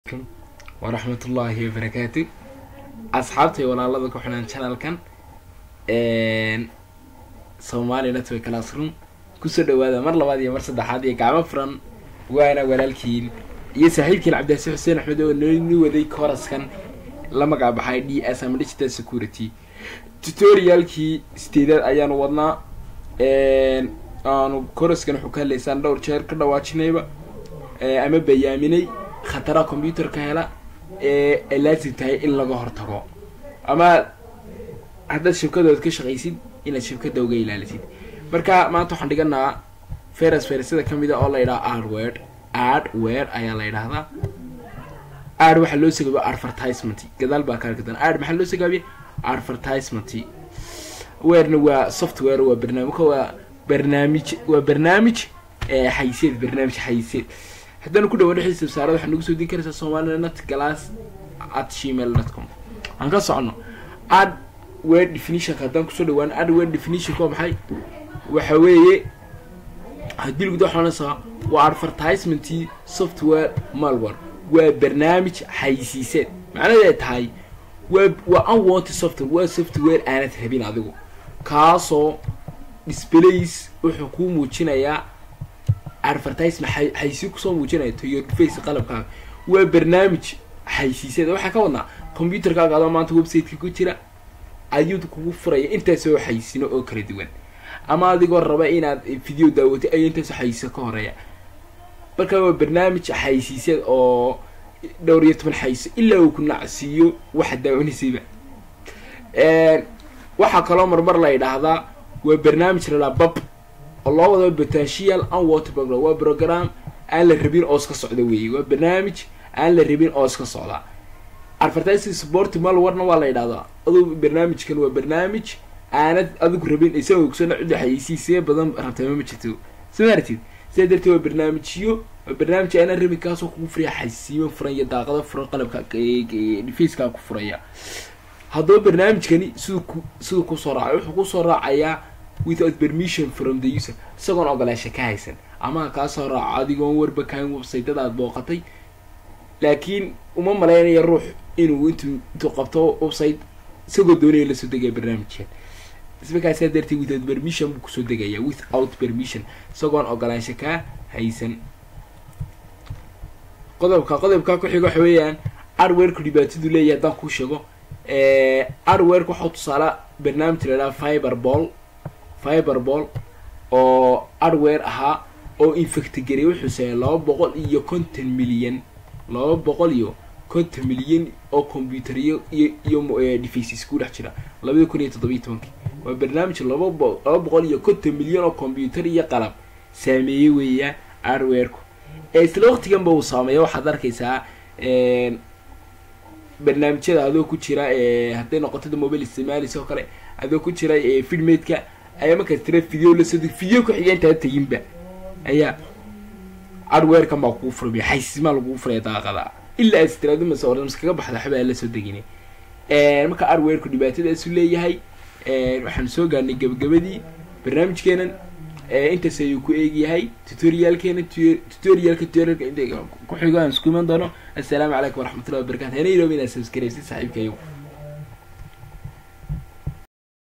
waraxmatullaahi wabarakaatu asxaabtay walaalada ku xidhan channelkan somali network classroom kusoo dhawaada mar labaad iyo mar saddexaad iyo gacmo furan waana walaalkiin iyo saaxiibkiin cabdiasi xuseen axmed oo noni waday koraskan la magac baxay d s ama digital security tutorialkii sideedaad ayaanu wadnaa aanu koraskan wuxuu ka hadlaysaan dhowr jeer ka dhawaajinayba ama bayaaminay khataraha combyuterka hela ee ay laazim tahay in laga hortago ama haddaad shibkadood ka shaqaysid inaad shibkada uga ilaalisid marka maanta waxaan dhiganaa feras fersada kamid a oo la yidhaha adword adword ayaa la yidhahdaa ad waxaa loo sagaabiya advertisement gadaal baa kaarkadan ad maxaa loo sagaabiya advertisement werna waa software waa barnaamijka waa barnaamij waa barnaamij xayseed barnaamij xayseed haddaanu ku dhawan dhexdiisa wasaarada waxaa nagu soo dii karaysaa soomaliya net glass at gmail dot com aan ka socono ad word definitionka haddaan kusoo dhawaan ad word definitionka waa maxay waxa weeye haddii laguda waxaanaysaa waa advertisement software malware waa barnaamij xaysiiseed macnaheed ay tahay waa waa unwanted software waa software aanad rabin adigu kaasoo displays wuxuu kuu muujinayaa advertisement xaysi kusoo muujinaya to your face qalabkaaga waa barnaamij xaysiiseed waxaa ka wadnaa combyuterkaaga adoo maanta websiteka ku jira ayuu kugu furaya intaasoo xaysino oo kala duwan ama adigoo raba inaad video daawatay ayo intaasoo xaysiso ka horeeya marka waa barnaamij xaysiiseed oo dhowr iyo toban xayso ilaa uu ku nacsiiyo waxa daawanaysayba waxaa kaloo marmar la yidhaahdaa waa barnaamij lalaa bab oo loo wada potential unwater program waa program aan la rabin oo iska socda weeye waa barnaamij aan la rabin oo iska socda advertising support malwarna waa la yidhahdaa adu barnaamijkan waa barnaamij aanad adigu rabin isagoo ogsana cidda xayeysiisee badan rabtama ma jirto soo maartid sidaa darteed waa barnaamijyo waa barnaamij aanan rabin kaasoo kugu furaya xaysiimo furan iyo daaqado furan qalabka faceka ku furaya haddaba barnaamijkani siduu ku siduu kusoo raacay wuxuu kusoo raacayaa without permission from the user isagoon ogolaasha ka haysan ama kaasoo raaco adigoon warba kahan websaytada aad booqatay laakiin uma malaynayo ruux inuu intuu intuu qabto website isagoo doonaya lasoo degaya barnaamijkan ismakaasaa darteed without permission buu kusoo degaya without permission isagoon ogolaansha kaa haysan qodobka qodobka ku-xiga waxa weeyaan adwerku dhibaatadu leeyahay haddaan kuu sheego adwerku waxau tusaala barnaamij laydhaha fiber ball fiberball oo adware ahaa oo infectgarey wuxuu sameeyay laba boqol iyo konton milyan laba boqol iyo konton milyan oo combyuteriyo iyo iyo defaces ku dhex jira labada kun iyo toddobiyo tobankii waa barnaamij laba bo laba boqol iyo konton milyan oo combyuter iyo qalab saameeyey weeyaa adwareku isla waqtiganba uu saameeya waxaad arkaysaa barnaamijyada adoo ku jira hadday noqotada mobile isticmaalis oo kale adoo ku jira fidmaidka ayaa markaas tira video lasoo video ku xiga intaa teginba ayaa adwerekan baa kugu furmaya xaysiismaa lagugu furaya daaqada ilaa as tiraado mase orams kaga baxda waxbaa lasoo degina marka adwereku dhibaatadaasu leeyahay waxaanu soo gaarnay gabagabadii barnaamijkeenan intaas ayuu ku eegyahay tutorialkeena tutorialka tutorialka inta ku xigo aan isku iman doono assalaamu calaykum waraxmatullahi wabarakatu hana iloobi inaad subscribe si saaxiibkayo